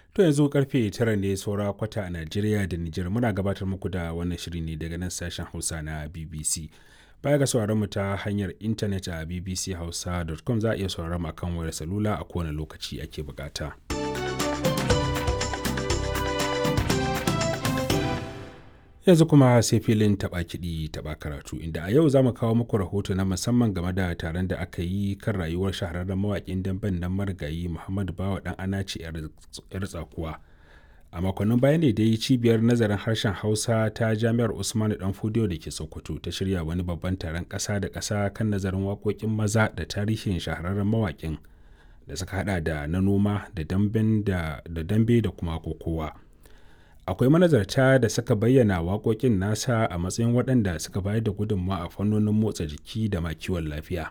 To yanzu karfe tara ne saura kwata a Najeriya da Nijar muna gabatar muku da wannan shiri ne daga nan sashen Hausa na BBC. Baya ga sauraron mu ta hanyar intanet a bbchausa.com za a iya sauraron mu akan wayar salula a kowane lokaci ake bukata. Yanzu kuma sai filin taɓa kiɗi taɓa karatu inda a yau za mu kawo muku rahoto na musamman game da taron da aka yi kan rayuwar shahararren mawaƙin damben nan marigayi Muhammadu Bawa ɗan Anace 'yar tsakuwa. A makonnin baya ne dai cibiyar nazarin harshen Hausa ta Jami'ar Usmanu Dan Fodiyo da ke Sokoto ta shirya wani babban taron ƙasa da ƙasa kan nazarin waƙoƙin maza da tarihin shahararren mawaƙin da suka haɗa da na noma da dambe da kuma kokowa. akwai manazarta da suka bayyana waƙoƙin nasa a matsayin waɗanda suka bayar da gudunmawa a fannonin motsa jiki da ma kiwon lafiya